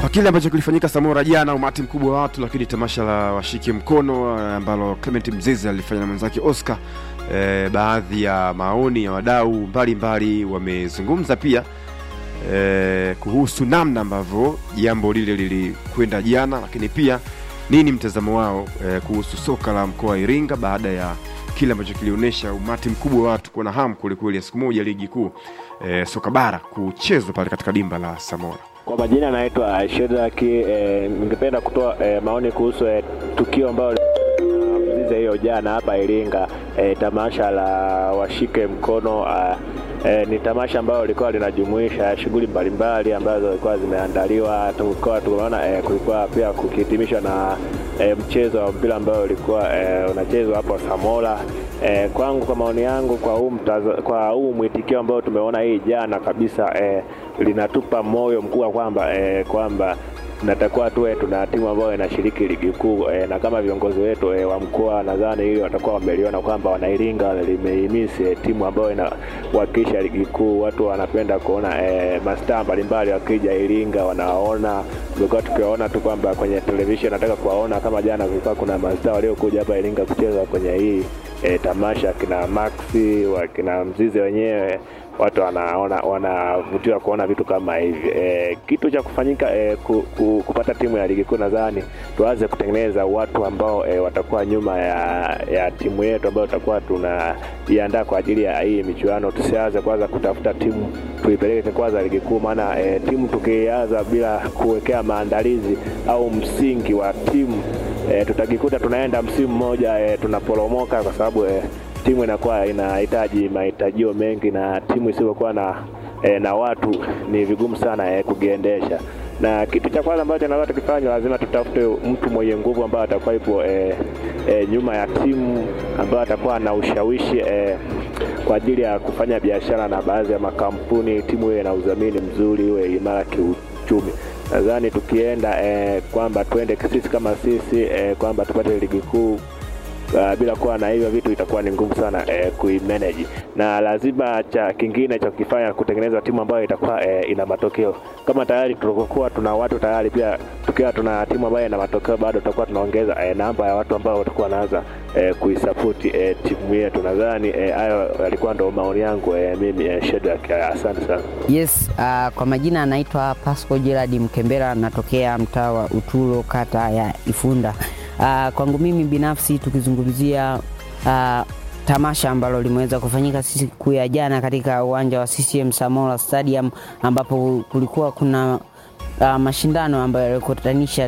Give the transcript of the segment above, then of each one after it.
kwa kile ambacho kilifanyika Samora jana, umati mkubwa wa watu, lakini tamasha la washike mkono eh, ambalo Clement Mzize alifanya na mwenzake Oscar. Eh, baadhi ya maoni ya wadau mbalimbali wamezungumza pia eh, kuhusu namna ambavyo jambo lile lilikwenda jana, lakini pia nini mtazamo wao eh, kuhusu soka la mkoa wa Iringa baada ya kile ambacho kilionyesha umati mkubwa wa watu kuwa na hamu kwelikweli ya siku moja ligi kuu eh, soka bara kuchezwa pale katika dimba la Samora. Kwa majina naitwa Shedraki. Eh, ningependa kutoa eh, maoni kuhusu eh, tukio ambalo Mzize hiyo jana hapa Iringa, eh, tamasha la washike mkono ah, eh, ni tamasha ambalo lilikuwa linajumuisha shughuli mbalimbali ambazo zilikuwa zimeandaliwa. Tulikuwa tunaona eh, kulikuwa pia kukihitimishwa na eh, mchezo wa mpira ambao ulikuwa eh, unachezwa hapo Samora. Eh, kwangu kwa maoni yangu kwa huu mtaza, kwa huu mwitikio ambao tumeona hii jana kabisa eh, linatupa moyo mkubwa kwamba eh, kwamba natakuwa tuwe tuna timu ambayo inashiriki ligi kuu eh, na kama viongozi wetu eh, wa mkoa nadhani hili watakuwa wameliona kwamba wanairinga limehimisi eh, timu ambayo inawakilisha ligi kuu. Watu wanapenda kuona eh, mastaa mbalimbali wakija Iringa wanaona, tumekuwa tukiwaona tu kwamba kwenye television, nataka kuwaona kama jana kulikuwa kuna mastaa waliokuja hapa Iringa kucheza kwenye hii eh, tamasha, kina Maxi wakina Mzize wenyewe watu wanaona wanavutiwa kuona vitu kama hivi. E, kitu cha kufanyika e, ku, ku, kupata timu ya ligi kuu, nadhani tuanze kutengeneza watu ambao e, watakuwa nyuma ya, ya timu yetu ambayo tutakuwa tunaiandaa kwa ajili ya hii michuano. Tusianze kwanza kutafuta timu tuipeleke kwanza ligi kuu, maana e, timu tukianza bila kuwekea maandalizi au msingi wa timu e, tutajikuta tunaenda msimu mmoja e, tunaporomoka kwa sababu e, timu inakuwa inahitaji mahitajio mengi na timu isiyokuwa na e, na watu ni vigumu sana e, kugiendesha. Na kitu cha kwanza ambacho tunaweza tukifanya, lazima tutafute mtu mwenye nguvu ambaye atakuwa ipo e, e, nyuma ya timu ambaye atakuwa na ushawishi e, kwa ajili ya kufanya biashara na baadhi ya makampuni, timu iwe na udhamini mzuri, iwe imara kiuchumi. Nadhani tukienda e, kwamba twende sisi kama sisi e, kwamba tupate ligi kuu Uh, bila kuwa na hivyo vitu itakuwa ni ngumu sana eh, kuimanage, na lazima cha kingine cha kukifanya kutengeneza timu ambayo itakuwa eh, ina matokeo. Kama tayari tulikokuwa tuna watu tayari, pia tukiwa tuna timu ambayo ina matokeo, bado tutakuwa tunaongeza eh, namba ya watu ambao watakuwa wanaanza eh, kuisapoti eh, timu yetu. Nadhani hayo eh, yalikuwa ndo maoni yangu eh, mimi eh, Shedrack. Eh, asante sana. Yes, uh, kwa majina anaitwa Pasco Gerard Mkembera, natokea mtaa wa Utulo, kata ya Ifunda. Uh, kwangu mimi binafsi tukizungumzia uh, tamasha ambalo limeweza kufanyika siku ya jana katika uwanja wa CCM Samora Stadium ambapo kulikuwa kuna uh, mashindano ambayo yalikutanisha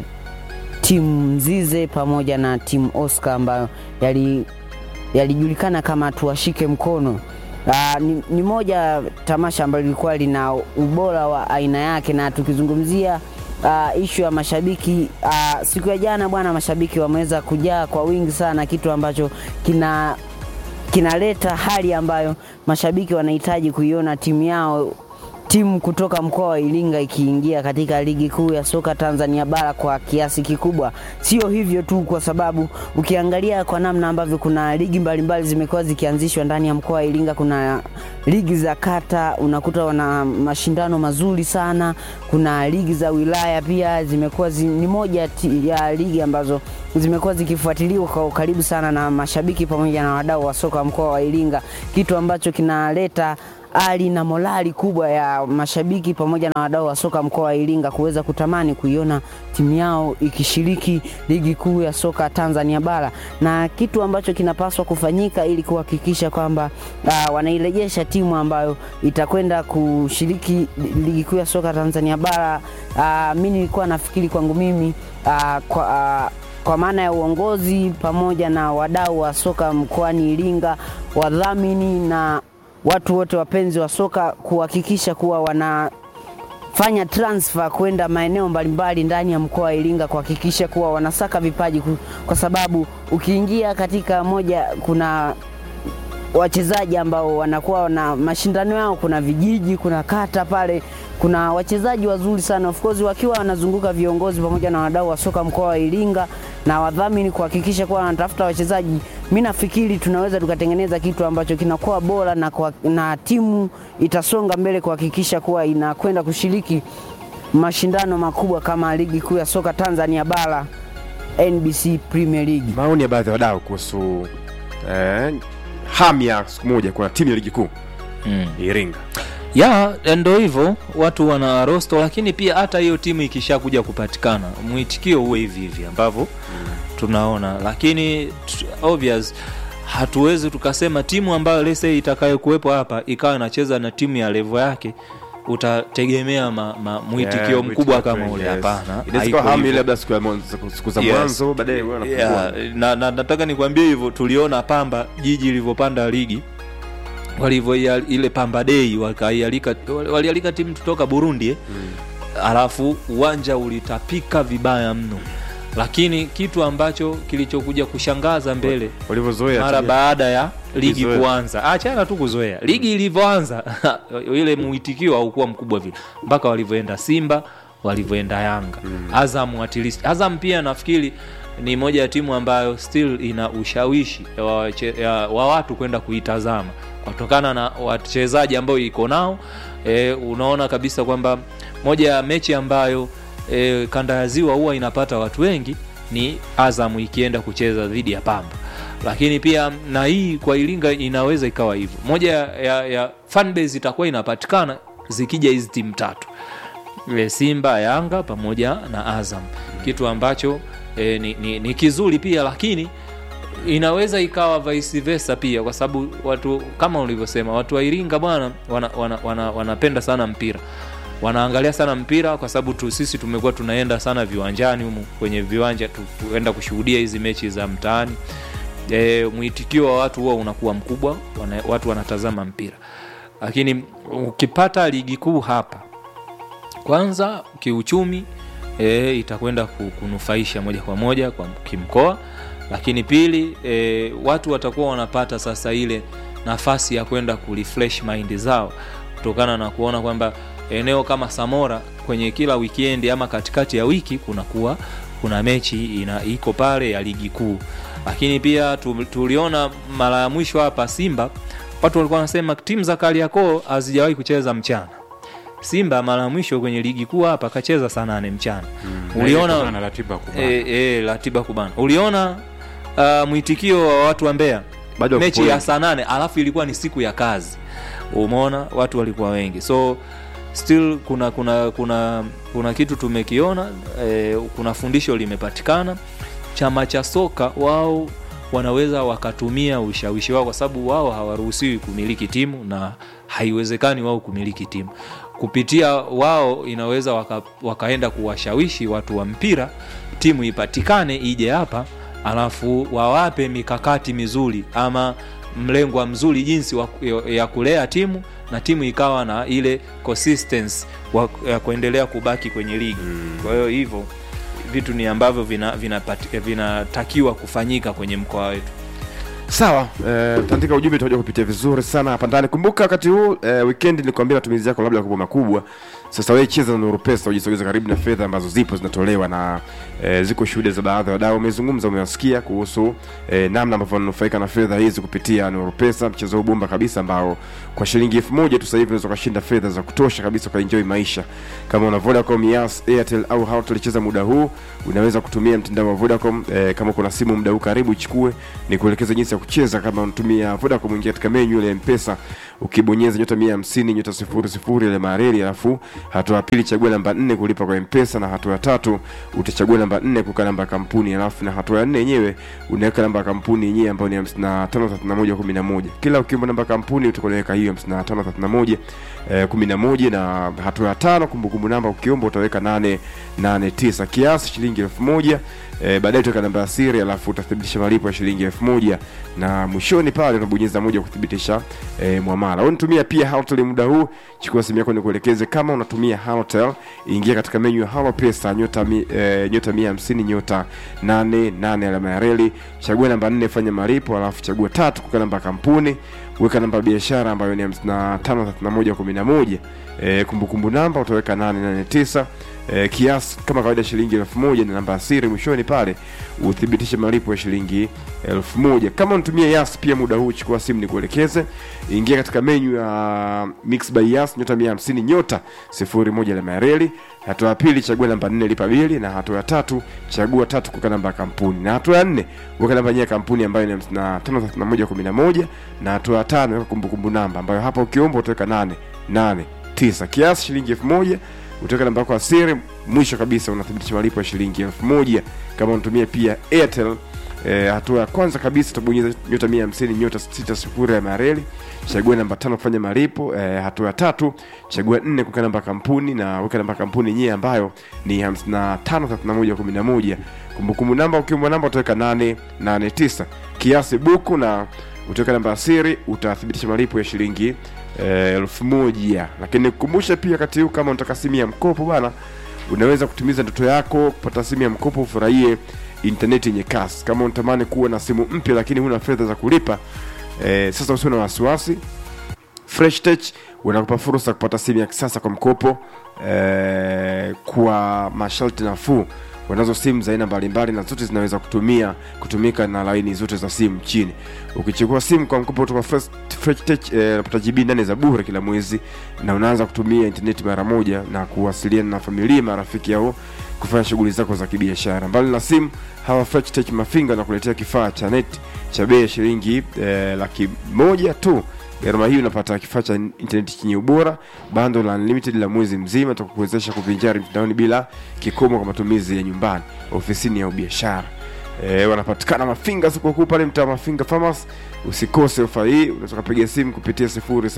timu Mzize pamoja na timu Oscar ambayo yalijulikana yali kama tuwashike mkono. Uh, ni, ni moja tamasha ambalo lilikuwa lina ubora wa aina yake na tukizungumzia Uh, ishu ya mashabiki uh, siku ya jana bwana, mashabiki wameweza kujaa kwa wingi sana, kitu ambacho kina kinaleta hali ambayo mashabiki wanahitaji kuiona timu yao timu kutoka mkoa wa Iringa ikiingia katika ligi kuu ya soka Tanzania bara kwa kiasi kikubwa. Sio hivyo tu, kwa sababu ukiangalia kwa namna ambavyo kuna ligi mbalimbali zimekuwa zikianzishwa ndani ya mkoa wa Iringa, kuna ligi za kata, unakuta wana mashindano mazuri sana. Kuna ligi za wilaya pia zimekuwa zi, ni moja ya ligi ambazo zimekuwa zikifuatiliwa kwa ukaribu sana na mashabiki pamoja na wadau wa soka mkoa wa Iringa, kitu ambacho kinaleta ari na morali kubwa ya mashabiki pamoja na wadau wa soka mkoa wa Iringa kuweza kutamani kuiona timu yao ikishiriki ligi kuu ya soka Tanzania bara, na kitu ambacho kinapaswa kufanyika ili kuhakikisha kwamba uh, wanairejesha timu ambayo itakwenda kushiriki ligi kuu ya soka Tanzania bara. Uh, mimi nilikuwa nafikiri kwangu mimi uh, kwa, uh, kwa maana ya uongozi pamoja na wadau wa soka mkoani Iringa, wadhamini na watu wote wapenzi wa soka kuhakikisha kuwa wanafanya transfer kwenda maeneo mbalimbali ndani ya mkoa wa Iringa kuhakikisha kuwa wanasaka vipaji, kwa sababu ukiingia katika moja, kuna wachezaji ambao wanakuwa na mashindano yao, kuna vijiji, kuna kata pale kuna wachezaji wazuri sana of course, wakiwa wanazunguka viongozi pamoja na wadau wa soka mkoa wa Iringa na wadhamini kuhakikisha kuwa wanatafuta wachezaji. Mimi nafikiri tunaweza tukatengeneza kitu ambacho kinakuwa bora na, kwa, na timu itasonga mbele kuhakikisha kuwa inakwenda kushiriki mashindano makubwa kama ligi kuu ya soka Tanzania bara NBC Premier League. Maoni ya baadhi ya wadau kuhusu eh, hamu ya siku moja kwa timu ya ligi kuu mm. Iringa. ya ndo hivyo watu wana rosto lakini pia hata hiyo timu ikishakuja kupatikana mwitikio uwe hivi hivi ambavyo tunaona lakini t- obvious hatuwezi tukasema timu ambayo lese itakayokuwepo hapa ikawa inacheza na timu ya levo yake utategemea ma, ma, mwitikio Yeah, mkubwa mwitikio kama wengi, ule yes. hapana Inaweza haiko kuwa hamu hivyo. ile labda siku ya mwanzo- siku za Yes. mwanzo baadaye wewe unapungua. yeah, na, na, nataka nikwambie hivyo tuliona pamba jiji ilivyopanda ligi walivyo ile pamba dei wakaialika walialika timu kutoka burundi eh? mm. alafu uwanja ulitapika vibaya mno lakini kitu ambacho kilichokuja kushangaza mbele Walivyozoea mara tu. baada ya ligi Kuzoea. kuanza achana tu kuzoea ligi ilivyoanza ile mwitikio haukuwa mkubwa vile mpaka walivyoenda simba walivyoenda yanga mm. azam at least azam pia nafikiri ni moja ya timu ambayo still ina ushawishi wa, wache- ya, wa watu kwenda kuitazama kutokana na wachezaji ambao iko nao e, unaona kabisa kwamba moja ya mechi ambayo e, kanda ya ziwa huwa inapata watu wengi ni azam ikienda kucheza dhidi ya pamba lakini pia na hii kwa iringa inaweza ikawa hivyo moja ya, ya, ya fanbase itakuwa inapatikana zikija hizi timu tatu e, simba yanga pamoja na azam kitu ambacho e, ni, ni, ni kizuri pia lakini inaweza ikawa vice versa pia kwa sababu watu kama ulivyosema watu wa iringa bwana wanapenda wana, wana, wanapenda sana mpira wanaangalia sana mpira kwa sababu tu, sisi tumekuwa tunaenda sana viwanjani humu kwenye viwanja tu- kuenda kushuhudia hizi mechi za mtaani e, mwitikio wa watu huwa unakuwa mkubwa wana, watu wanatazama mpira lakini ukipata ligi kuu hapa kwanza kiuchumi e, itakwenda ku- kunufaisha moja kwa moja kwa kimkoa lakini pili e, watu watakuwa wanapata sasa ile nafasi ya kwenda kurefresh mind zao kutokana na kuona kwamba eneo kama samora kwenye kila wikendi ama katikati ya wiki kunakuwa kuna mechi ina, iko pale ya ligi kuu lakini pia tu, tuliona mara ya mwisho hapa simba watu walikuwa wanasema timu za kariakoo hazijawahi kucheza mchana simba mara ya mwisho kwenye ligi kuu hapa akacheza saa nane mchana Na uliona kutokana na ratiba kubwa e, e, ratiba kubana uliona uh, mwitikio wa watu wa mbea Bado wako mechi wengi. ya saa nane alafu ilikuwa ni siku ya kazi umeona watu walikuwa wengi so still kuna kuna kuna kuna kitu tumekiona eh, kuna fundisho limepatikana chama cha soka wao wanaweza wakatumia ushawishi wao kwa sababu wao hawaruhusiwi kumiliki timu na haiwezekani wao kumiliki timu kupitia wao inaweza waka, wakaenda kuwashawishi watu wa mpira timu ipatikane ije hapa alafu wawape mikakati mizuri ama mlengwa mzuri jinsi wa, ya kulea timu na timu ikawa na ile consistency wa, ya kuendelea kubaki kwenye ligi mm. kwa hiyo hivyo vitu ni ambavyo vinatakiwa vina, vina, vina kufanyika kwenye mkoa wetu sawa eh, tandika ujumbe tutakuja kupitia vizuri sana hapa ndani kumbuka wakati huu eh, weekend nikuambia matumizi yako labda kubwa makubwa sasa wewe cheza na Nuru Pesa ujisogeze karibu na fedha ambazo zipo zinatolewa na eh, ziko shuhuda za baadhi ya wadau wamezungumza umewasikia kuhusu eh, namna ambavyo wananufaika na fedha hizi kupitia Nuru Pesa mchezo huu bomba kabisa ambao kwa shilingi elfu moja tu sasa hivi unaweza kushinda fedha za kutosha kabisa ukaenjoy maisha kama una Vodacom, Yas, Airtel au Halotel cheza muda huu unaweza kutumia mtandao wa Vodacom eh, kama kuna simu muda huu karibu ichukue ni kuelekeza jinsi ya kucheza kama unatumia Vodacom ingia katika menu ile ya M-Pesa ukibonyeza nyota 150 nyota 00 ile mareli alafu hatua ya pili chagua namba 4 kulipa kwa M-Pesa na hatua ya tatu utachagua namba 4 kuweka namba ya kampuni alafu na hatua ya 4 yenyewe unaweka namba ya kampuni yenyewe ambayo ni 553111 kila ukiomba namba ya kampuni utakuweka hiyo 5531 eh, 11 na hatua ya tano kumbukumbu namba ukiomba utaweka 889 kiasi shilingi 1000 eh, baadaye utaweka namba ya siri alafu utathibitisha malipo ya shilingi 1000 na mwishoni pale unabonyeza moja kuthibitisha eh, mwamala unitumia pia Halotel muda huu chukua simu yako nikuelekeze kama unatumia Halotel ingia katika menu ya Halo Pesa nyota mi, eh, nyota 150 nyota 88 alama ya reli chagua namba 4 fanya malipo alafu chagua tatu kuweka namba ya kampuni weka namba ya biashara ambayo ni 553111 eh, kumbukumbu namba utaweka 889 eh, kiasi kama kawaida shilingi elfu moja na namba ya siri mwishoni pale uthibitishe malipo ya shilingi elfu moja kama unatumia yas pia muda huu chukua simu ni kuelekeze ingia katika menyu ya mix by yas nyota 150 nyota 01 alama ya reli hatua ya pili chagua namba nne lipa bili na hatua ya tatu chagua tatu kuweka namba ya kampuni na hatua ya nne weka namba yenyewe ya kampuni ambayo ni 553111 na hatua ya tano weka kumbukumbu namba ambayo hapa ukiomba utaweka 889 kiasi shilingi elfu moja utaweka namba yako ya siri mwisho kabisa unathibitisha malipo ya shilingi elfu moja kama unatumia pia airtel E, hatua ya kwanza kabisa utabonyeza nyota mia hamsini nyota sita sifuri ya mareli chagua namba tano kufanya malipo e, hatua ya tatu chagua nne kuweka namba ya kampuni na weka namba ya kampuni yenyewe ambayo ni hamsini na tano thelathini na moja kumi na moja kumbukumbu namba ukiomba namba utaweka nane nane tisa kiasi buku na utaweka namba ya siri utathibitisha malipo ya shilingi eh, elfu moja lakini kukumbusha pia wakati huu kama unataka simu ya mkopo bwana unaweza kutimiza ndoto yako kupata simu ya mkopo ufurahie intaneti yenye kasi kama unatamani kuwa na simu mpya lakini huna fedha za kulipa eh, sasa usio na wasiwasi fresh tech unakupa fursa ya kupata simu ya kisasa kwa mkopo eh, kwa masharti nafuu wanazo simu za aina mbalimbali na zote zinaweza kutumia kutumika na laini zote za simu nchini ukichukua simu kwa mkopo kutoka Fresh- Fresh Tech eh, unapata GB nane za bure kila mwezi na unaanza kutumia intaneti mara moja na kuwasiliana na familia marafiki au kufanya shughuli zako za kibiashara mbali na simu hawa Fresh Tech mafinga wanakuletea kifaa cha net cha bei ya shilingi eh, laki moja tu gharama hii unapata kifaa cha intaneti chenye ubora bando la unlimited la mwezi mzima takukuwezesha kuvinjari mtandaoni bila kikomo kwa matumizi ya nyumbani ofisini au biashara e, wanapatikana mafinga sikukuu pale mtaa mafinga farmers usikose ofa hii unaweza kupiga simu kupitia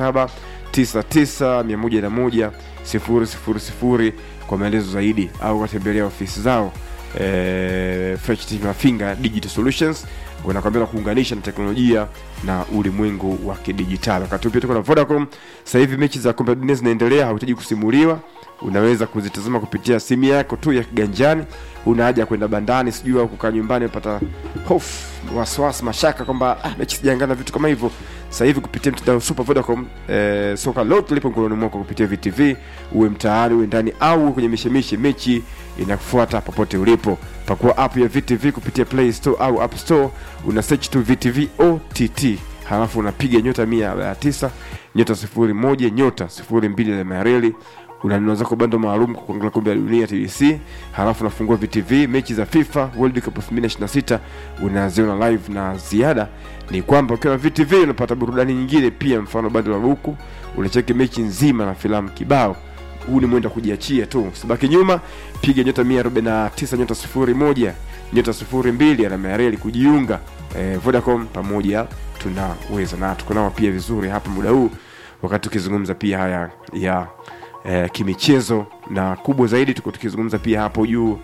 0799110000 kwa maelezo zaidi au watembelea ofisi zao e, Fresh Team mafinga digital solutions wanakwambia na kuunganisha na teknolojia na ulimwengu wa kidijitali wakati huu pia tuko na vodacom sasa hivi mechi za kombe la dunia zinaendelea hauhitaji kusimuliwa unaweza kuzitazama kupitia simu yako tu ya kiganjani una haja ya kwenda bandani sijui au kukaa nyumbani pata hofu wasiwasi mashaka kwamba ah, mechi sijaangana vitu kama hivyo sasa hivi kupitia mtandao super vodacom eh, soka lote lipo mkononi mwako kupitia vtv uwe mtaani uwe ndani au uwe kwenye mishemishe mechi inakufuata popote ulipo pakua app ya vtv kupitia play store au app store una search tu vtv ott halafu unapiga nyota mia ya tisa nyota sifuri moja nyota sifuri mbili alama ya reli unanunua zako bando maalum kwa kuangalia kombe la dunia tbc halafu unafungua vtv mechi za fifa world cup 2026 unaziona live na ziada ni kwamba ukiwa na vtv unapata burudani nyingine pia mfano bando la buku unacheki mechi nzima na filamu kibao huu ni mwendo wa kujiachia tu usibaki nyuma piga nyota 149 nyota 01 nyota 02 alama ya reli kujiunga eh, vodacom pamoja tunaweza na tuko nao pia vizuri hapa muda huu wakati tukizungumza pia haya ya eh, kimichezo na kubwa zaidi tuko tukizungumza pia hapo juu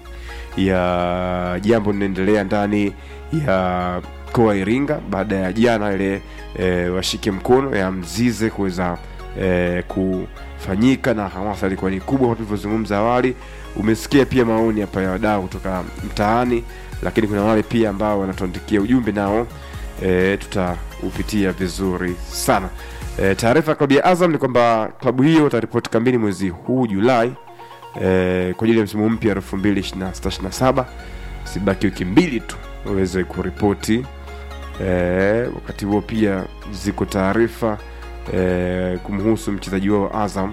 ya jambo linaendelea ndani ya mkoa wa Iringa baada ya jana ile e, washike mkono ya Mzize kuweza e, kufanyika na hamasa ilikuwa ni kubwa kama tulivyozungumza awali. Umesikia pia maoni hapa ya wadau kutoka mtaani, lakini kuna wale pia ambao wanatuandikia ujumbe nao e, tutaupitia vizuri sana. E, taarifa ya klabu ya Azam ni kwamba klabu hiyo itaripoti kambini mwezi huu Julai e, kwa ajili ya msimu mpya elfu mbili ishirini na sita ishirini na saba sibaki wiki mbili tu waweze kuripoti e, wakati huo pia ziko taarifa e, kumhusu mchezaji wao wa Azam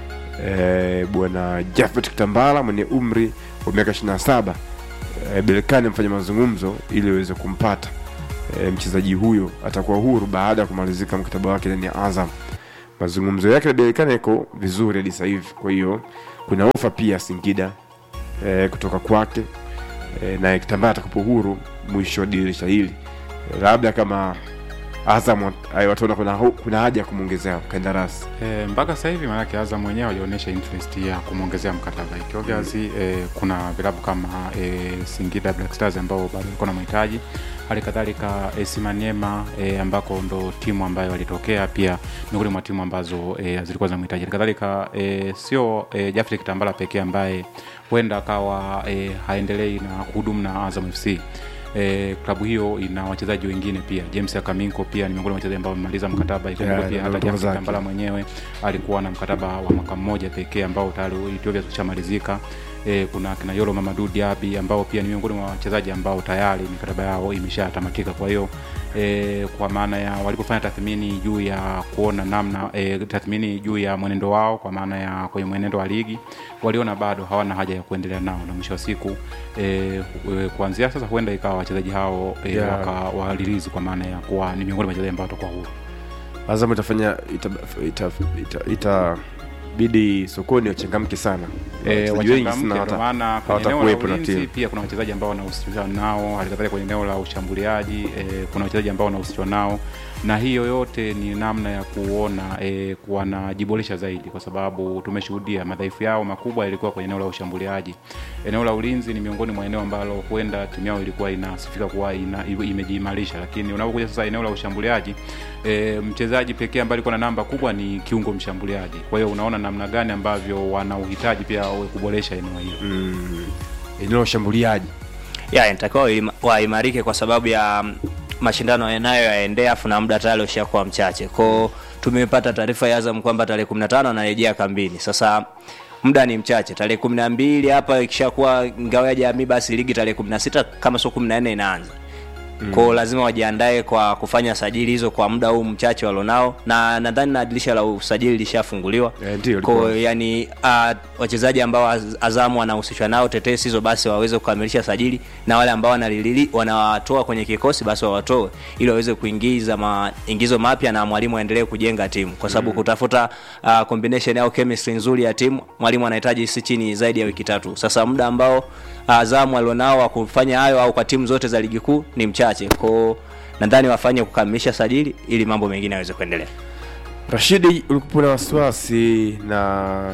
e, bwana Jafet Kitambala mwenye umri wa miaka 27 e, Berkane amefanya mazungumzo ili waweze kumpata e, mchezaji huyo atakuwa huru baada ya kumalizika mkataba wake ndani ya Azam. Mazungumzo yake na Berkane yako vizuri hadi sasa hivi, kwa hiyo kuna ofa pia Singida e, kutoka kwake e, na Kitambala atakapo huru mwisho wa dirisha hili e, labda kama Azam wat- wataona kuna, hu- kuna haja ya kumwongezea kandarasi E, mpaka sasa hivi maanake Azam mwenyewe walionyesha interest ya kumwongezea mkataba hiki. Obviously e, kuna vilabu kama e, Singida Black Stars ambao bado walikuwa na mahitaji, hali kadhalika AS Maniema e, ambako ndo timu ambayo walitokea pia miongoni mwa timu ambazo e, zilikuwa zinamhitaji. Hali kadhalika e, sio e, Jafri Kitambala pekee ambaye huenda akawa e, haendelei na kuhudumu na Azam FC E, klabu hiyo ina wachezaji wengine pia. James Akaminko pia ni miongoni mwa wachezaji ambao wamemaliza mkataba. Ikumbuke Yeah, pia hata ndio James zake. Tambala mwenyewe alikuwa na mkataba wa mwaka mmoja pekee ambao tayari Ethiopia kushamalizika. E, kuna kina Yolo Mamadou Diaby ambao pia ni miongoni mwa wachezaji ambao tayari mikataba yao imeshatamatika. Kwa hiyo e, kwa maana ya walipofanya tathmini juu ya kuona namna e, tathmini juu ya mwenendo wao kwa maana ya kwenye mwenendo wa ligi waliona bado hawana haja ya kuendelea nao, na mwisho wa siku e, e, kuanzia sasa huenda ikawa wachezaji hao e, Yeah. wakawalilizi kwa maana ya kuwa ni miongoni mwa wachezaji ambao watakuwa huru. Azam itafanya itabidi ita, ita, itabidi sokoni wachangamke sana Eh, wachezaji wengi wachangamke, sana ndio hata maana kwenye eneo la hawatakuwepo na ulinzi timu pia kuna wachezaji ambao wanahusishwa nao, halikadhalika kwenye eneo la ushambuliaji eh, kuna wachezaji ambao wanahusishwa nao, na hiyo yote ni namna ya kuona eh, wanajiboresha zaidi, kwa sababu tumeshuhudia madhaifu yao makubwa yalikuwa kwenye eneo la ushambuliaji. Eneo la ulinzi ni miongoni mwa eneo ambalo huenda timu yao ilikuwa inasifika kuwa ina, imejiimarisha, lakini unapokuja sasa eneo la ushambuliaji e, mchezaji pekee ambaye alikuwa na namba kubwa ni kiungo mshambuliaji. Kwa hiyo unaona namna gani ambavyo wana uhitaji pia wawe kuboresha eneo hilo. mm, eneo la ushambuliaji ya inatakiwa waima- waimarike kwa sababu ya mm, mashindano yanayoyaendea afu na muda tayari ushakuwa mchache kwao tumepata taarifa ya azam kwamba tarehe 15 anarejea kambini sasa muda ni mchache tarehe kumi na mbili hapa ikishakuwa ngao ya jamii basi ligi tarehe kumi na sita kama sio kumi na nne inaanza mm. kwao lazima wajiandae kwa kufanya sajili hizo kwa muda huu mchache walionao na nadhani na dirisha la usajili lishafunguliwa Eh, ndio, Kwa likuwa. yani uh, wachezaji ambao Az- azamu wanahusishwa nao tetesi hizo basi waweze kukamilisha sajili na wale ambao wanalilili wanawatoa kwenye kikosi basi wawatoe ili waweze kuingiza maingizo mapya na mwalimu aendelee kujenga timu kwa sababu mm. kutafuta uh, combination au chemistry nzuri ya timu mwalimu anahitaji si chini zaidi ya wiki tatu sasa muda ambao azamu alionao wa kufanya hayo au kwa timu zote za ligi kuu ni mchache kwao nadhani wafanye kukamilisha sajili ili mambo mengine yaweze kuendelea Rashidi, ulikuwa na wasiwasi na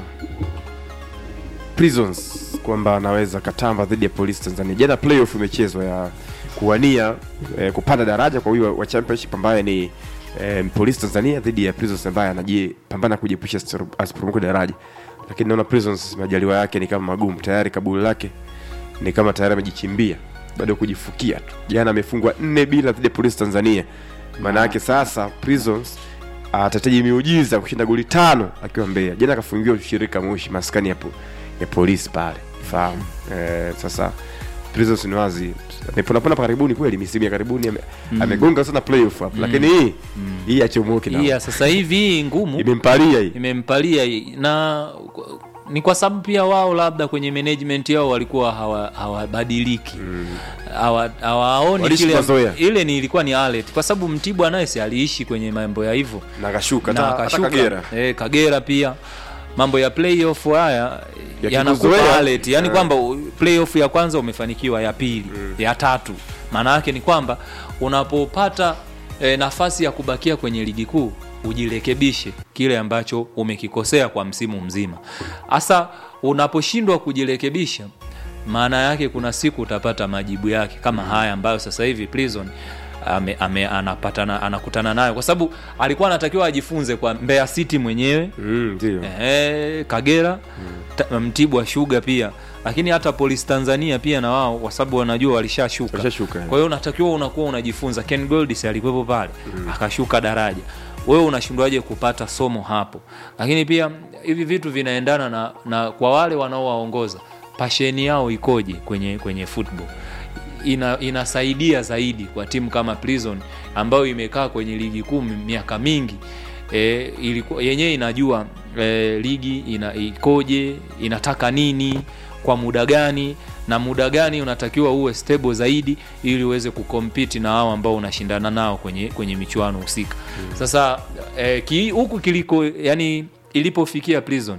Prisons kwamba anaweza katamba dhidi ya Police Tanzania. Jana playoff imechezwa ya kuwania eh, kupanda daraja kwa huyo wa championship ambaye ni eh, Police Tanzania dhidi ya Prisons ambaye anajipambana kujiepusha asipor- asiporomoke daraja, lakini naona Prisons majaliwa yake ni kama magumu tayari, kaburi lake ni kama tayari amejichimbia bado kujifukia tu. Jana amefungwa nne bila dhidi ya Police Tanzania, maana yake sasa Prisons atahitaji miujiza kushinda goli tano akiwa Mbeya. Jana akafungiwa ushirika Moshi, maskani ya, po, ya polisi pale, fahamu eh, sasa Prisons ni wazi ameponapona karibuni kweli, misimu ya karibuni ame, amegonga sana playoff hapo, lakini hii hii achomoke hii ya na sasa hivi hii ngumu imempalia hii imempalia hii. na ni kwa sababu pia wao labda kwenye management yao walikuwa hawa- hawabadiliki hawa hawaoni Waliishi kile mazoea. ile ni ilikuwa ni alert kwa sababu Mtibwa naye si aliishi kwenye mambo ya hivyo na akashuka na hata hata akashuka Kagera eh, Kagera pia mambo ya playoff haya Ya yanakupa kikuzoea. alert yani Eh. kwamba u- playoff ya kwanza umefanikiwa ya pili ya tatu maana yake ni kwamba unapopata eh, nafasi ya kubakia kwenye ligi kuu ujirekebishe kile ambacho umekikosea kwa msimu mzima hasa unaposhindwa kujirekebisha maana yake kuna siku utapata majibu yake kama haya ambayo sasa hivi prison ame, ame, anapatana anakutana nayo kwa sababu alikuwa anatakiwa ajifunze kwa Mbeya City mwenyewe Mm, ndio Ehe, Kagera ta, Mtibwa Sugar pia lakini hata Police Tanzania pia na wao kwa sababu wanajua walishashuka Walishashuka, eh. kwa hiyo unatakiwa unakuwa unajifunza Ken Goldis alikuwepo pale akashuka daraja wewe unashindwaje kupata somo hapo lakini pia hivi vitu vinaendana na, na kwa wale wanaowaongoza pasheni yao ikoje kwenye kwenye football ina, inasaidia zaidi kwa timu kama Prison ambayo imekaa kwenye ligi kuu miaka mingi e, ilikuwa yenyewe inajua e, ligi ina, ikoje inataka nini kwa muda gani na muda gani unatakiwa uwe stable zaidi ili uweze kukompiti na hao ambao unashindana nao kwenye, kwenye michuano husika hmm. sasa e, ki, huku kiliko yani ilipofikia Prison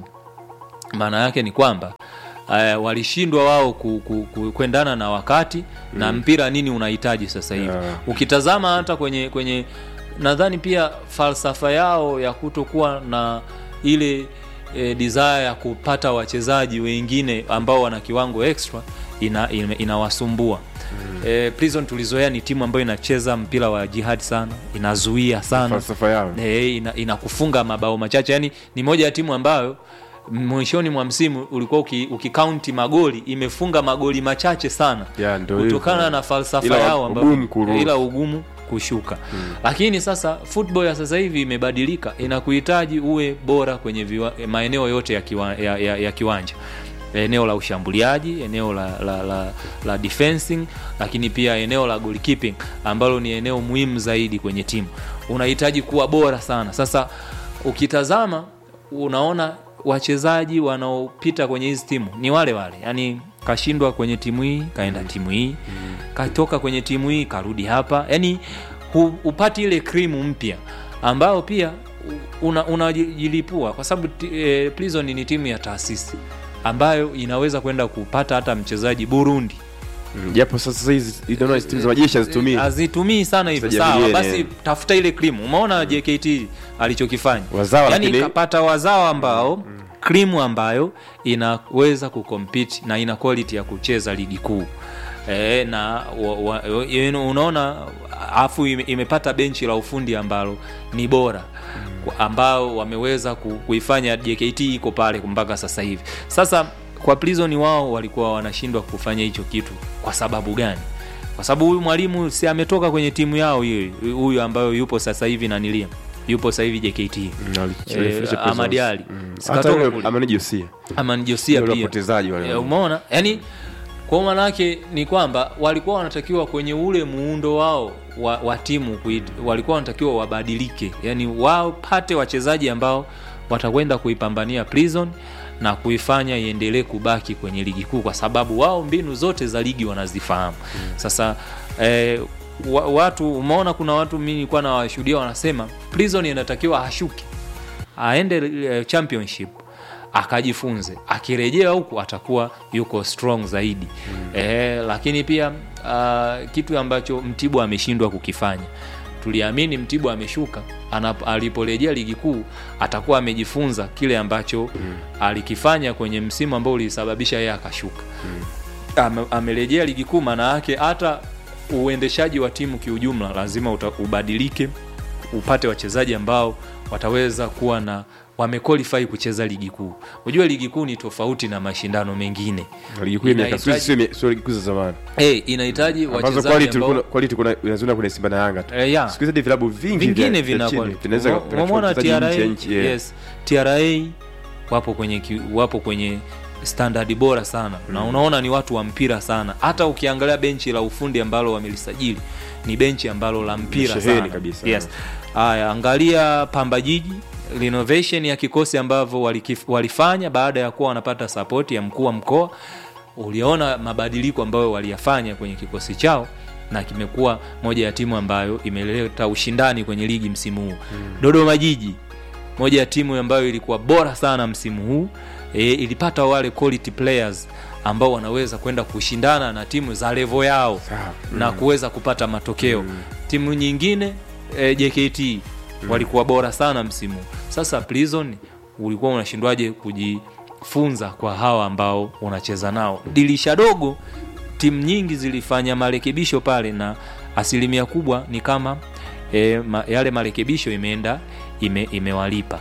maana yake ni kwamba uh, walishindwa wao ku, ku, ku, kuendana na wakati mm. na mpira nini unahitaji sasa hivi Yeah. ukitazama hata kwenye kwenye nadhani pia falsafa yao ya kutokuwa na ile e, desire ya kupata wachezaji wengine ambao wana kiwango extra ina, ina, inawasumbua mm. e, prison tulizoea ni timu ambayo inacheza mpira wa jihad sana inazuia sana falsafa yao e, ina, inakufunga mabao machache yani ni moja ya timu ambayo mwishoni mwa msimu ulikuwa uki- ukikaunti magoli imefunga magoli machache sana Ya, ndio kutokana hivyo. na falsafa Ila yao ambayo- ugumu kurudi. ila ugumu kushuka lakini sasa football ya sasa hivi imebadilika inakuhitaji uwe bora kwenye viwa, maeneo yote ya, kiwa, ya, ya, ya kiwanja eneo la ushambuliaji eneo la, la, la, la defensing lakini pia eneo la goalkeeping ambalo ni eneo muhimu zaidi kwenye timu unahitaji kuwa bora sana sasa ukitazama unaona wachezaji wanaopita kwenye hizi timu ni wale wale yani kashindwa kwenye timu hii kaenda timu hii katoka kwenye timu hii karudi hapa yani hu, upati ile krimu mpya ambayo pia unajilipua una unajilipua. kwa sababu ti- eh, prison ni timu ya taasisi ambayo inaweza kwenda kupata hata mchezaji burundi Mm, japo sasa hizi inaona timu za majeshi hazitumii hazitumii sana hivyo Sasa sawa jamii basi yenyewe. tafuta ile krimu umeona jkt alichokifanya Wazawa, yani lakini- kapata wazawa ambao krimu ambayo inaweza kucompete na ina quality ya kucheza ligi kuu e, na wa, wa, you know, unaona afu ime, imepata benchi la ufundi ambalo ni bora Kwa- ambao wameweza ku, kuifanya jkt iko pale mpaka sasa hivi sasa kwa prison wao walikuwa wanashindwa kufanya hicho kitu kwa sababu gani kwa sababu huyu mwalimu si ametoka kwenye timu yao hiyo huyu ambayo yupo sasa hivi nanilia yupo sasa hivi jkt Mm, wali- Eh, walifundisha Prisons. Ahmad Ali. Mm. Sikatoka hata yule kule. Amani Josia ama Josia Wale pia wapotezaji wale. Eh, umeona yani kwa maanake ni kwamba walikuwa wanatakiwa kwenye ule muundo wao wa, wa timu kuit, walikuwa wanatakiwa wabadilike yani wapate wachezaji ambao watakwenda kuipambania prison na kuifanya iendelee kubaki kwenye ligi kuu kwa sababu wao mbinu zote za ligi wanazifahamu sasa eh, wa, watu umeona kuna watu mi nilikuwa nawashuhudia wanasema prison inatakiwa ashuke aende eh, championship akajifunze akirejea huku atakuwa yuko strong zaidi mm. e, lakini pia uh, kitu ambacho mtibwa ameshindwa kukifanya tuliamini mtibwa ameshuka anap- aliporejea ligi kuu atakuwa amejifunza kile ambacho mm. alikifanya kwenye msimu ambao ulisababisha yeye akashuka Ame- amerejea ligi kuu maana yake hata uendeshaji wa timu kiujumla lazima uta, ubadilike upate wachezaji ambao wataweza kuwa na wamequalify kucheza ligi kuu unajua ligi kuu ni tofauti na mashindano mengine ligi kuu ya miaka Inahitaji- sio sio- sio ligi kuu za zamani hey, inahitaji ambazo wachezaji quality ambao kuna quality kuna unaziona kuna Simba na Yanga tu Eh, yeah. siku hizi hadi vilabu vingi vingine vya- vya vina chini quality. vinaweza Umo- vikachukua umeona wachezaji TRA, nje ya nchi, yeah. yes, TRA wapo kwenye ki- wapo kwenye standard bora sana na unaona ni watu wa mpira sana hata ukiangalia benchi la ufundi ambalo wamelisajili ni benchi ambalo la mpira Sheheni sana kabisa. yes. Aya, angalia Pamba Jiji renovation ya kikosi ambavyo walikif- walifanya baada ya kuwa wanapata sapoti ya mkuu wa mkoa uliona mabadiliko ambayo waliyafanya kwenye kikosi chao na kimekuwa moja ya timu ambayo imeleta ushindani kwenye ligi msimu huu mm. dodoma jiji moja ya timu ambayo ilikuwa bora sana msimu huu e, ilipata wale quality players ambao wanaweza kwenda kushindana na timu za levo yao Sawa. na kuweza kupata matokeo mm. timu nyingine e, jkt mm. walikuwa bora sana msimu sasa prison ulikuwa unashindwaje kujifunza kwa hawa ambao unacheza nao dirisha dogo timu nyingi zilifanya marekebisho pale na asilimia kubwa ni kama e, ma, yale marekebisho imeenda ime, imewalipa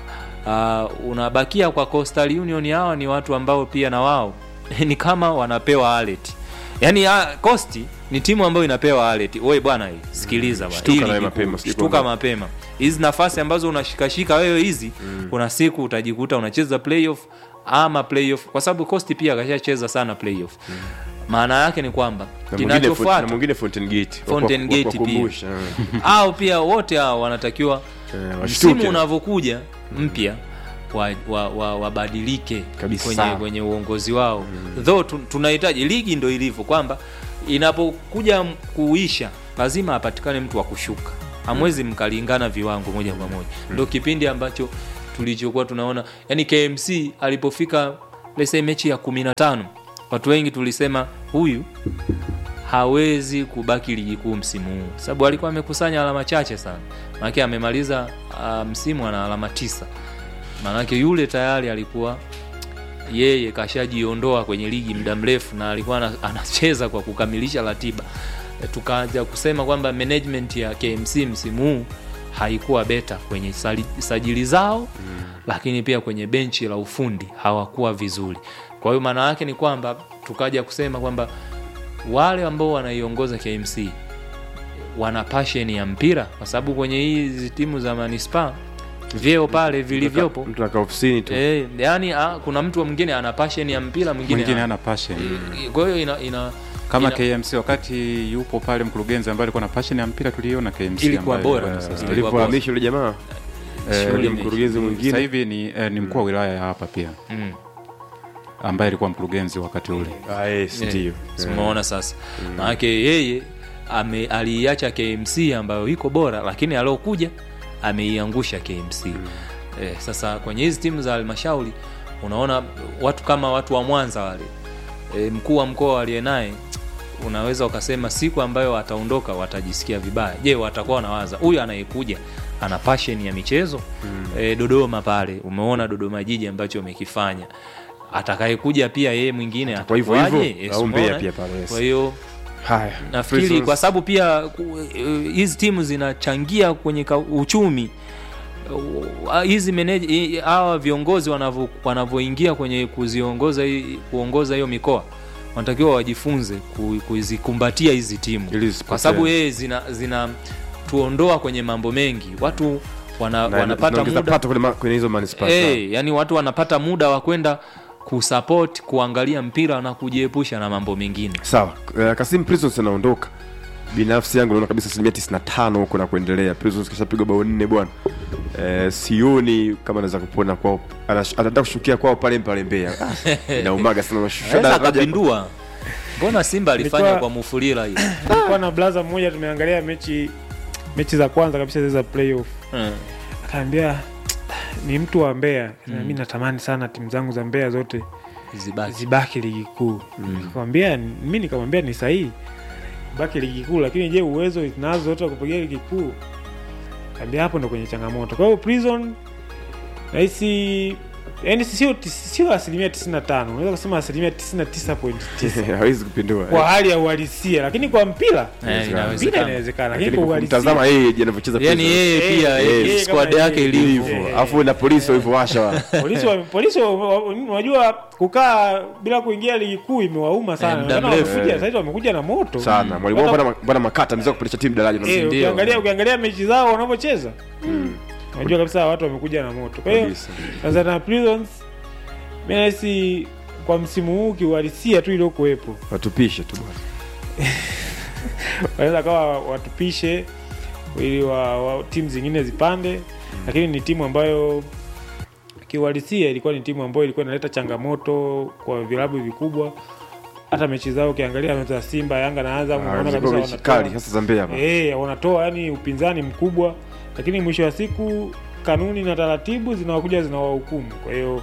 uh, unabakia kwa coastal union hawa ni watu ambao pia na wao ni kama wanapewa alert yani ah, costi ni timu ambayo inapewa alert wewe bwana hii, sikiliza bwana, Shtuka hii nawe ligi mapema, kuu, sijui shtuka kwamba- mapema hizi nafasi ambazo unashikashika wewe hizi mm. kuna siku utajikuta unacheza playoff ama playoff kwa sababu costi pia akashacheza sana playoff maana yake ni kwamba Na mwingine Font- na kinachofuata mwingine Fountain Gate Fountain Wa- wa- Gate pia. wakumbusha, eh. au pia wote hao wanatakiwa Eh, washtuke. msimu unavyokuja mpya wabadilike wa, wa, wabadilike Kabisa. kwenye, kwenye uongozi wao mm. though tu- tunahitaji ligi ndo ilivyo kwamba inapokuja m- kuisha lazima apatikane mtu wa kushuka hamwezi mkalingana viwango moja kwa moja ndo kipindi ambacho tulichokuwa tunaona yani kmc alipofika lese mechi ya kumi na tano watu wengi tulisema huyu hawezi kubaki ligi kuu msimu huu sababu alikuwa amekusanya alama chache sana maanake amemaliza uh, msimu ana alama tisa maanake yule tayari alikuwa yeye kashajiondoa kwenye ligi muda mrefu na alikuwa ana- anacheza kwa kukamilisha ratiba E, tukaanza kusema kwamba management ya kmc msimu huu haikuwa beta kwenye sali- sajili zao mm. lakini pia kwenye benchi la ufundi hawakuwa vizuri kwa hiyo maana yake ni kwamba tukaja kusema kwamba wale ambao wanaiongoza KMC wana passion ya mpira kwa sababu kwenye hizi timu za manispaa vyeo pale vilivyopo mtu anakaa ofisini tu eh, yani ah, kuna mtu mwingine ana passion ya mpira mwingine mwingine hana. ana passion kwa hiyo ina, ina kama ina- KMC wakati yupo pale mkurugenzi ambaye alikuwa na passion ya mpira tuliona KMC Ilikuwa ambayo, bora, eh, sasa. eh, alivyohamishwa yule jamaa eh, yule ni- mkurugenzi sasa mwingine hivi ni, eh, ni mkuu wa wilaya ya hapa pia mm. ambaye alikuwa mkurugenzi wakati ule Ah, yes, ndio simuona sasa maanake yeye ame aliiacha KMC ambayo iko bora lakini aliokuja ameiangusha KMC eh, sasa kwenye hizi timu za halmashauri unaona watu kama watu wa Mwanza wale e, mkuu wa mkoa aliye naye unaweza ukasema siku ambayo ataondoka watajisikia vibaya je watakuwa wanawaza huyu anayekuja ana passion ya michezo mm. e, dodoma pale umeona dodoma jiji ambacho umekifanya atakayekuja pia yeye mwingine Kwa hivyo hivyo, atakuwaje? Yes, au Mbeya umeona? pia pale, yes. kwa hiyo haya nafikiri Prisons. kwa sababu pia ku- eh, hizi timu zinachangia kwenye ka- uchumi Uh, hizi meneja hi- hawa viongozi wanavyo- wanavyoingia kwenye kuziongoza hii- kuongoza hiyo mikoa wanatakiwa wajifunze ku- kuzikumbatia hizi timu Ili zisipotee. kwa sababu yeye zina, zina tuondoa kwenye mambo mengi watu wana, Na- wanapata zinaongeza muda pato kwenye ma- kwenye hizo manispaa hey, yani watu wanapata muda wa kwenda kusupport kuangalia mpira na kujiepusha na mambo mengine sawa uh, kasim prisons anaondoka binafsi yangu naona kabisa asilimia 95 huko na kuendelea prisons kishapigwa bao nne bwana eh, sioni kama anaweza kupona kwao Anash- anataka kushukia kwao pale pale Mbeya Ah, inaumaga sana unashusha aweza daraja akapindua mbona simba alifanya Ilikuwa- kwa mufulira hiyo Nilikuwa na blaza mmoja tumeangalia mechi mechi za kwanza kabisa zile za playoff Hmm. akaambia ni mtu wa Mbeya mm. mi natamani sana timu zangu za Mbeya zote zibaki zibaki ligi kuu nikamwambia mi nikamwambia ni sahihi baki ligi kuu lakini je uwezo nazo zote wa kupigia ligi kuu kaambia hapo ndo kwenye changamoto kwa hiyo prison nahisi yani sio sio asilimia 95 unaweza kusema asilimia 99.9 hawezi kupindua kwa hali ya uhalisia lakini kwa mpira Eh, mpira inawezekana. inawezekana lakini lakini kwa kwa uhalisia kumtazama yeye je anavyocheza yani Prisons. yeye Eh, pia eh, eh, eh, squad kama yake yeye. ilivyo hivyo Eh, alafu na polisi walivyowasha wa polisi wa, polisi wa- wa- unajua kukaa bila kuingia ligi kuu imewauma sana Eh, muda Inaonekana mrefu. wamekuja Eh. sasa hivi wamekuja na moto sana mwalimu wao Hata- bwana bwana makata ameweza kupandisha timu daraja na Eh, Ndio. ukiangalia ukiangalia mechi zao wanavyocheza unajua kabisa watu wamekuja na moto kwa hiyo kabisa Tanzania Prisons mimi nahisi kwa msimu huu kiuhalisia tu iliokuwepo watupishe tu bwana wanaweza kawa watupishe ili wa, wa, timu zingine zipande lakini ni timu ambayo kiuhalisia ilikuwa ni timu ambayo ilikuwa inaleta changamoto kwa vilabu vikubwa hata mechi zao ukiangalia za Simba, Yanga na Azam Ah, unaona zilikuwa kabisa mechi kali wanatoa hasa za Mbeya hapa eh, wanatoa yani upinzani mkubwa, lakini mwisho wa siku kanuni na taratibu zinawakuja zinawahukumu. Kwa hiyo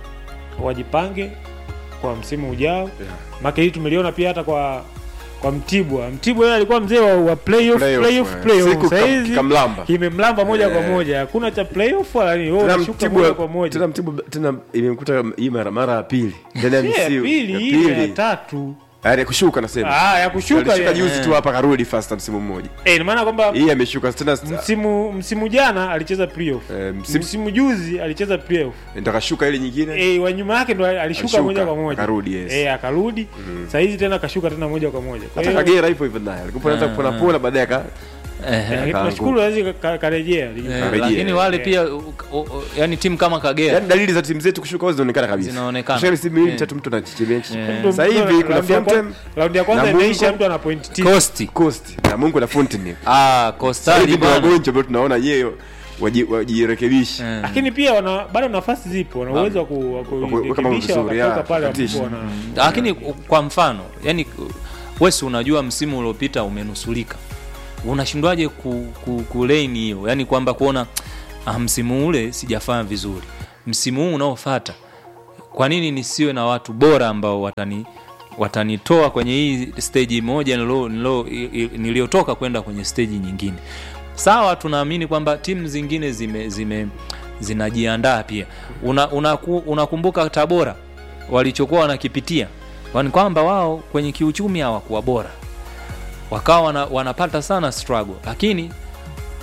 wajipange kwa msimu ujao Yeah. maka hii tumeliona pia hata kwa kwa Mtibwa. Mtibwa yeye alikuwa mzee wa, wa playoff, Playoff, playoff, eh. playoff. Siku Sasa kam- hizi kikamlamba. kimemlamba moja kwa Eh. moja, hakuna cha playoff wala nini, wewe Tena unashuka Mtibwa- moja kwa moja. tena Mtibwa tena imemkuta hii mara mara ya pili ndani ya Si ya msimu pili, ya hii ni ya pili tatu. Yaani ya kushuka nasema Ah, ya kushuka alishuka ya. juzi tu hapa karudi fast msimu mmoja Eh, ina maana kwamba hii ameshuka tena msimu msimu jana alicheza playoff. Eh, msimu- Msimu juzi alicheza playoff. ndo akashuka ile nyingine Eh, wa nyuma yake ndo alishuka Alishuka, moja kwa moja. akarudi, yes. Eh, akarudi. Sasa hizi tena kashuka tena moja kwa moja. Kwa hata hiyo Kagera hivyo hivyo naye alikuwa anaanza kupona pona baadaye aka Ehe. lakini akaanguka. tunashukuru lazima ka- karejea. Eh, Karejea. lakini wale Eh. pia u- u- u- yani timu kama Kagera yaani dalili za timu zetu kushuka wazi zinaonekana kabisa Zinaonekana. Shari simu hii Eh. tatu mtu anachechemea Eh. Mtu- sasa hivi mtu- kuna raundi ya kwa- Fountain Raundi ya kwanza na Mungu. imeisha mtu ana point tisa. Coast Coast na Mungu na Fountain ah sasa Coastal hivi ndio bwana wagonjwa ambao tunaona yeye waji- wajirekebishe Eh. Lakini pia wana bado nafasi zipo, wana uwezo wa ku- wa weka mambo kurekebisha vizuri, wakatoka ya, pale katisha. ambapo wana lakini kwa mfano yani wesi unajua msimu uliopita umenusulika unashindwaje ku, ku, kuleni hiyo yani kwamba kuona ah, msimu ule sijafanya vizuri msimu huu unaofata kwa nini nisiwe na watu bora ambao watani watanitoa kwenye hii steji moja nilo- nilo- i- i- niliyotoka kwenda kwenye steji nyingine sawa tunaamini kwamba timu zingine zime, zime zinajiandaa pia unakumbuka una, unaku- unakumbuka tabora walichokuwa wanakipitia ni kwamba wao kwenye kiuchumi hawakuwa bora wakawa wana, wanapata sana struggle lakini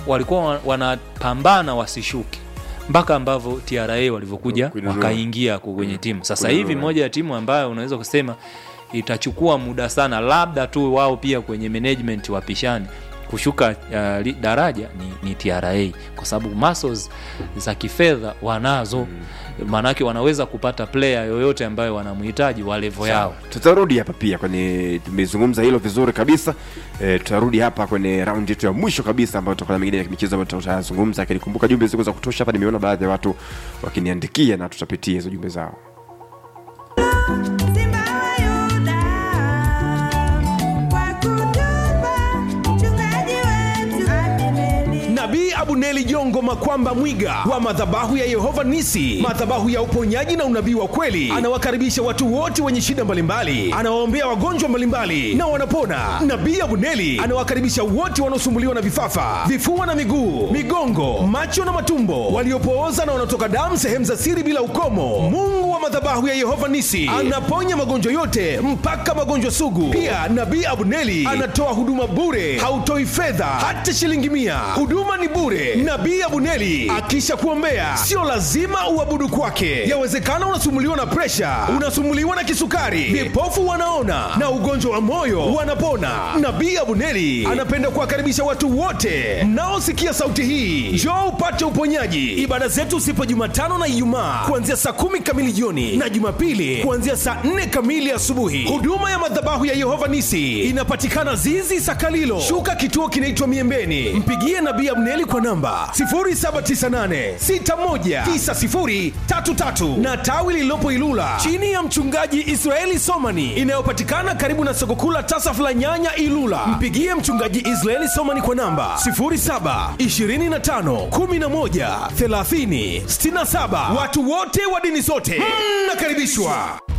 walikuwa wa- wanapambana wasishuke mpaka ambavyo TRA walivyokuja Kuinunua. wakaingia ku- kwenye timu. Sasa Kuinunua. hivi moja ya timu ambayo unaweza kusema itachukua muda sana, labda tu wao pia kwenye management wapishani kushuka uh, li- daraja ni, ni TRA kwa sababu muscles za kifedha wanazo maanake wanaweza kupata player yoyote ambayo wanamhitaji wa levo yao. tutarudi hapa pia kwenye tumezungumza hilo vizuri kabisa e, tutarudi hapa kwenye raundi yetu ya mwisho kabisa ambayo tutakuwa na mengine ya michezo ambayo tutazungumza lakini kumbuka jumbe ziko za kutosha hapa nimeona baadhi ya watu wakiniandikia na tutapitia hizo jumbe zao Simba wa Yuda, kwa kutupa mchungaji wetu Abineri. nabii abuneli jongo makwamba mwiga wa madhabahu ya yehova nisi madhabahu ya uponyaji na unabii wa kweli anawakaribisha watu wote wenye shida mbalimbali anawaombea wagonjwa mbalimbali na wanapona nabii abuneli anawakaribisha wote wanaosumbuliwa na vifafa vifua na miguu migongo macho na matumbo waliopooza na wanaotoka damu sehemu za siri bila ukomo mungu wa madhabahu ya yehova nisi anaponya magonjwa yote mpaka magonjwa sugu pia nabii abuneli anatoa huduma bure hautoi fedha hata shilingi mia huduma ni bure nabii abuneli akisha kuombea sio lazima uabudu kwake yawezekana unasumuliwa na presha unasumuliwa na kisukari vipofu wanaona na ugonjwa wa moyo wanapona nabii abuneli anapenda kuwakaribisha watu wote mnaosikia sauti hii njoo upate uponyaji ibada zetu sipo jumatano na ijumaa kuanzia saa kumi kamili jioni na jumapili kuanzia saa nne kamili asubuhi huduma ya madhabahu ya yehova nisi inapatikana zizi sakalilo shuka kituo kinaitwa miembeni mpigie nabii abneli kwa namba 798619033 na tawi lililopo ilula chini ya mchungaji israeli somani inayopatikana karibu na soko kuu la tasaf la nyanya ilula mpigie mchungaji israeli somani kwa namba 0725113067 watu wote wa dini zote mnakaribishwa